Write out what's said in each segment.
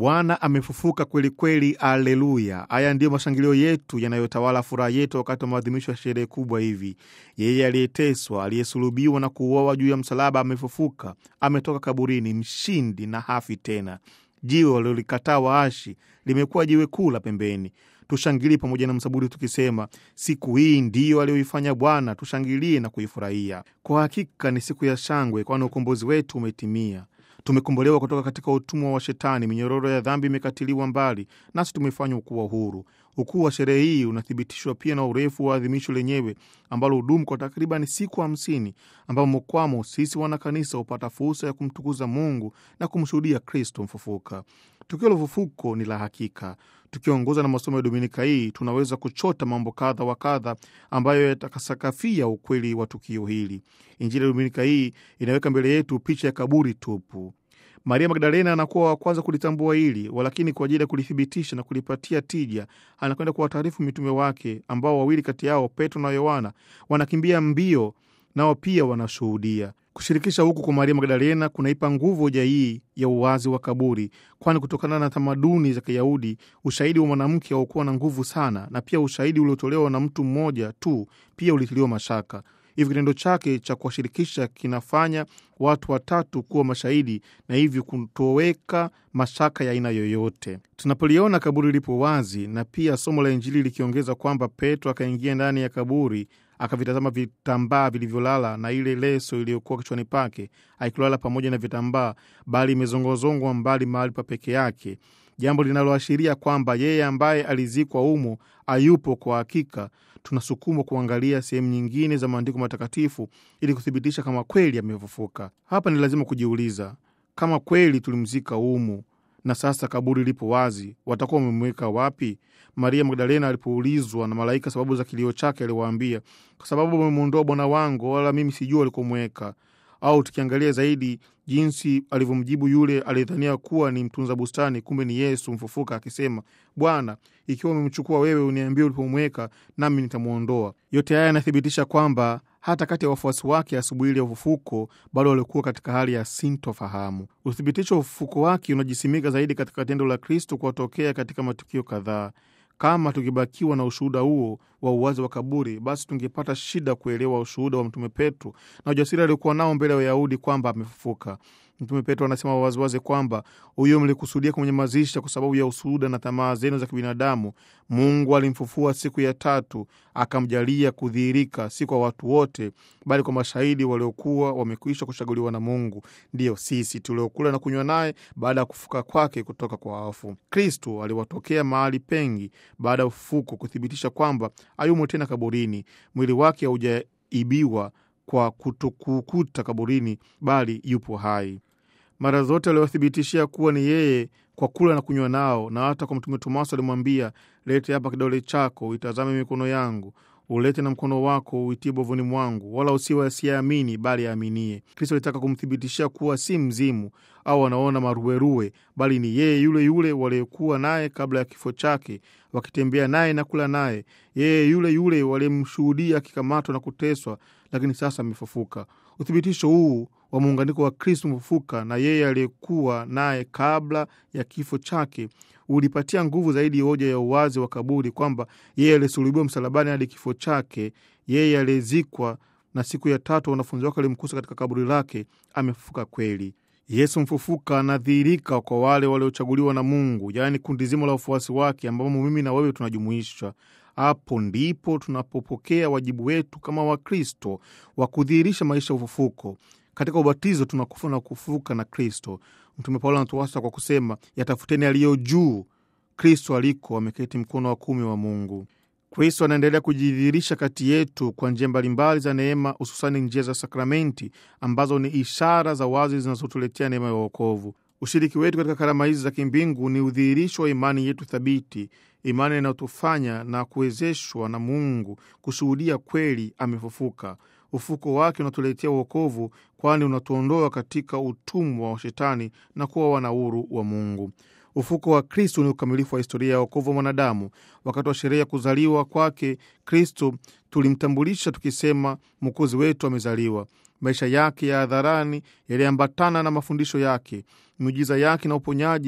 Bwana amefufuka kweli kweli, aleluya! Haya ndiyo mashangilio yetu yanayotawala furaha yetu wakati wa maadhimisho ya sherehe kubwa hivi. Yeye aliyeteswa, aliyesulubiwa na kuuawa juu ya msalaba amefufuka, ametoka kaburini, mshindi na hafi tena. Jiwe walilolikataa waashi limekuwa jiwe kuu la pembeni. Tushangilie pamoja na msaburi tukisema, siku hii ndiyo aliyoifanya Bwana, tushangilie na kuifurahia. Kwa hakika ni siku ya shangwe, kwani ukombozi wetu umetimia. Tumekombolewa kutoka katika utumwa wa Shetani, minyororo ya dhambi imekatiliwa mbali, nasi tumefanywa kuwa huru. Ukuu wa sherehe hii unathibitishwa pia na urefu wa adhimisho lenyewe ambalo hudumu kwa takriban siku hamsini, ambamo kwamo sisi wanakanisa hupata fursa ya kumtukuza Mungu na kumshuhudia Kristo mfufuka. Tukio la ufufuko ni la hakika. Tukiongozwa na masomo ya Dominika hii, tunaweza kuchota mambo kadha wa kadha ambayo yatakasakafia ukweli wa tukio hili. Injili ya Dominika hii inaweka mbele yetu picha ya kaburi tupu. Maria Magdalena anakuwa wa kwanza kulitambua hili, walakini kwa ajili ya kulithibitisha na kulipatia tija, anakwenda kuwataarifu mitume wake, ambao wawili kati yao Petro na Yohana wanakimbia mbio, nao pia wanashuhudia. Kushirikisha huku kwa Maria Magdalena kunaipa nguvu hoja hii ya uwazi wa kaburi, kwani kutokana na tamaduni za Kiyahudi ushahidi wa mwanamke haukuwa na nguvu sana, na pia ushahidi uliotolewa na mtu mmoja tu pia ulitiliwa mashaka. Hivyo kitendo chake cha kuwashirikisha kinafanya watu watatu kuwa mashahidi na hivyo kutoweka mashaka ya aina yoyote. Tunapoliona kaburi lipo wazi na pia somo la Injili likiongeza kwamba Petro akaingia ndani ya kaburi akavitazama vitambaa vilivyolala na ile leso iliyokuwa kichwani pake, aikulala pamoja na vitambaa, bali imezongozongwa mbali mahali pa peke yake, jambo linaloashiria kwamba yeye ambaye alizikwa humo hayupo kwa hakika. Tunasukumwa kuangalia sehemu nyingine za maandiko matakatifu ili kuthibitisha kama kweli amefufuka. Hapa ni lazima kujiuliza kama kweli tulimzika humu na sasa kaburi lipo wazi, watakuwa wamemweka wapi? Maria Magdalena alipoulizwa na malaika sababu za kilio chake, aliwaambia kwa sababu wamemwondoa Bwana wangu, wala mimi sijua walikomweka. Au tukiangalia zaidi jinsi alivyomjibu yule aliyedhania kuwa ni mtunza bustani, kumbe ni Yesu mfufuka, akisema, Bwana, ikiwa umemchukua wewe, uniambie ulipomweka, nami nitamwondoa. Yote haya yanathibitisha kwamba hata kati ya wafuasi wake asubuhi ile ya ufufuko bado walikuwa katika hali ya sintofahamu. Uthibitisho wa ufufuko wake unajisimika zaidi katika tendo la Kristo kuwatokea katika matukio kadhaa. Kama tukibakiwa na ushuhuda huo wa uwazi wa kaburi, basi tungepata shida kuelewa ushuhuda wa Mtume Petro na ujasiri aliokuwa nao mbele ya Wayahudi kwamba amefufuka. Mtume Petro anasema waziwazi kwamba huyo mlikusudia kumnyamazisha kwa sababu ya ushuhuda na tamaa zenu za kibinadamu. Mungu alimfufua siku ya tatu, akamjalia kudhihirika, si kwa watu wote, bali kwa mashahidi waliokuwa wamekwisha kuchaguliwa na Mungu, ndiyo sisi tuliokula na kunywa naye baada ya kufuka kwake kutoka kwa wafu. Kristo aliwatokea mahali pengi baada ya ufufuko kuthibitisha kwamba hayumo tena kaburini. Mwili wake haujaibiwa kwa kutokukuta kaburini, bali yupo hai. Mara zote aliwathibitishia kuwa ni yeye kwa kula na kunywa nao, na hata kwa Mtume Tomaso alimwambia, lete hapa kidole chako uitazame mikono yangu, ulete na mkono wako uitie bovuni mwangu, wala usiwe asiyeamini, bali aaminie. Kristo alitaka kumthibitishia kuwa si mzimu au wanaona maruerue, bali ni yeye yule yule waliyekuwa naye kabla ya kifo chake, wakitembea naye na kula naye, yeye yule yule waliyemshuhudia akikamatwa na kuteswa, lakini sasa amefufuka. Uthibitisho huu wa muunganiko wa Kristo mfufuka na yeye aliyekuwa naye kabla ya kifo chake ulipatia nguvu zaidi hoja ya uwazi wa kaburi, kwamba yeye aliyesulubiwa msalabani hadi kifo chake, yeye aliyezikwa na siku ya tatu wanafunzi wake walimkusa katika kaburi lake, amefufuka kweli. Yesu mfufuka anadhihirika kwa wale waliochaguliwa na Mungu, yaani kundi zima la wafuasi wake, ambamo mimi na wewe tunajumuishwa. Hapo ndipo tunapopokea wajibu wetu kama Wakristo wa kudhihirisha maisha ya ufufuko. Katika ubatizo tunakufa na kufufuka na Kristo. Mtume Paulo anatuasa kwa kusema, yatafuteni aliyo juu, Kristo aliko ameketi mkono wa kuume wa Mungu. Kristo anaendelea kujidhihirisha kati yetu kwa njia mbalimbali za neema, hususani njia za sakramenti ambazo ni ishara za wazi zinazotuletea neema ya wokovu. Ushiriki wetu katika karama hizi za kimbingu ni udhihirisho wa imani yetu thabiti, imani inayotufanya na kuwezeshwa na Mungu kushuhudia kweli amefufuka. Ufuko wake unatuletea uokovu, kwani unatuondoa katika utumwa wa Shetani na kuwa wana huru wa Mungu. Ufuko wa Kristo ni ukamilifu wa historia ya wokovu wa mwanadamu. Wakati wa sherehe ya kuzaliwa kwake Kristo tulimtambulisha tukisema, mwokozi wetu amezaliwa. Maisha yake ya hadharani yaliambatana na mafundisho yake. Miujiza yake na uponyaji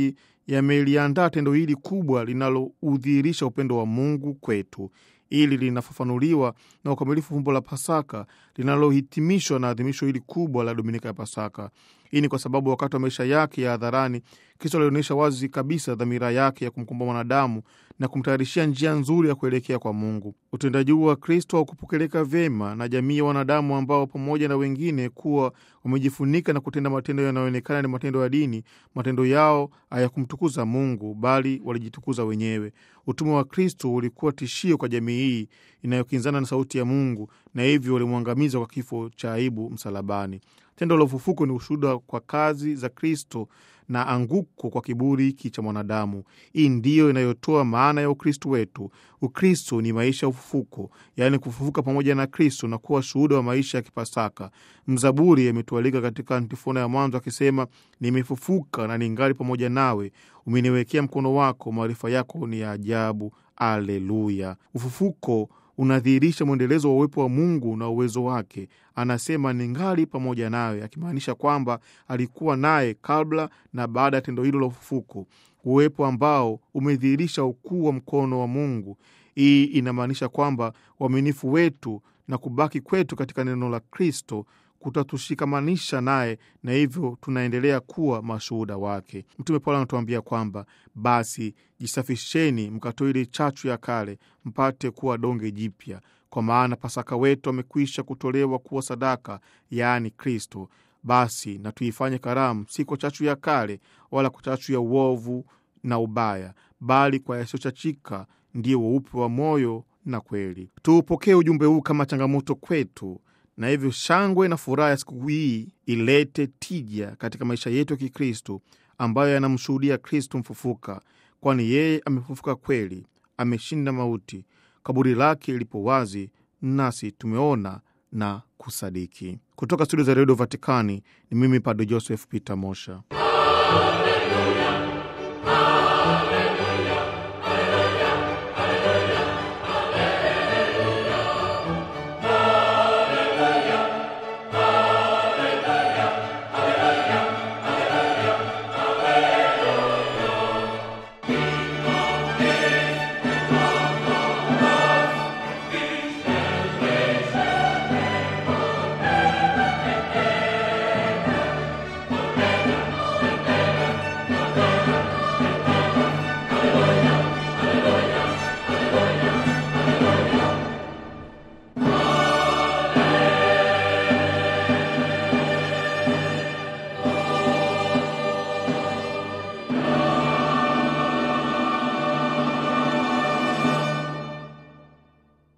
yameliandaa tendo hili kubwa linaloudhihirisha upendo wa Mungu kwetu. Ili linafafanuliwa na ukamilifu fumbo la Pasaka linalohitimishwa na adhimisho hili kubwa la Dominika ya Pasaka. Hii ni kwa sababu wakati wa maisha yake ya hadharani, Kristo alionyesha wazi kabisa dhamira yake ya kumkomboa mwanadamu na kumtayarishia njia nzuri ya kuelekea kwa Mungu. Utendaji huu wa Kristo haukupokeleka vyema na jamii ya wanadamu ambao pamoja na wengine kuwa wamejifunika na kutenda matendo yanayoonekana ni matendo ya dini, matendo yao hayakumtukuza Mungu bali walijitukuza wenyewe. Utumwa wa Kristo ulikuwa tishio kwa jamii hii inayokinzana na sauti ya Mungu, na hivyo walimwangamiza kwa kifo cha aibu msalabani. Tendo la ufufuko ni ushuhuda kwa kazi za Kristo na anguko kwa kiburi hiki cha mwanadamu. Hii ndiyo inayotoa maana ya Ukristo wetu. Ukristo ni maisha ya ufufuko, yaani kufufuka pamoja na Kristo na kuwa shuhuda wa maisha ya Kipasaka. Mzaburi ametualika katika antifona ya mwanzo akisema, nimefufuka na ningali pamoja nawe, umeniwekea mkono wako, maarifa yako ni ya ajabu. Aleluya! Ufufuko unadhihirisha mwendelezo wa uwepo wa Mungu na uwezo wake. Anasema ningali pamoja nawe, akimaanisha kwamba alikuwa naye kabla na baada ya tendo hilo la ufufuko, uwepo ambao umedhihirisha ukuu wa mkono wa Mungu. Hii inamaanisha kwamba uaminifu wetu na kubaki kwetu katika neno la Kristo kutatushikamanisha naye na hivyo tunaendelea kuwa mashuhuda wake. Mtume Paulo anatuambia kwamba basi jisafisheni, mkatoe ile chachu ya kale, mpate kuwa donge jipya, kwa maana Pasaka wetu amekwisha kutolewa kuwa sadaka, yaani Kristo. Basi na tuifanye karamu, si kwa chachu ya kale, wala kwa chachu ya uovu na ubaya, bali kwa yasiyochachika, ndiyo weupe wa moyo na kweli. Tuupokee ujumbe huu kama changamoto kwetu na hivyo shangwe na furaha ya siku hii ilete tija katika maisha yetu ya Kikristo ambayo yanamshuhudia Kristo mfufuka, kwani yeye amefufuka kweli, ameshinda mauti. Kaburi lake lipo wazi, nasi tumeona na kusadiki. Kutoka studio za redio Vatikani ni mimi Padre Joseph Peter Mosha.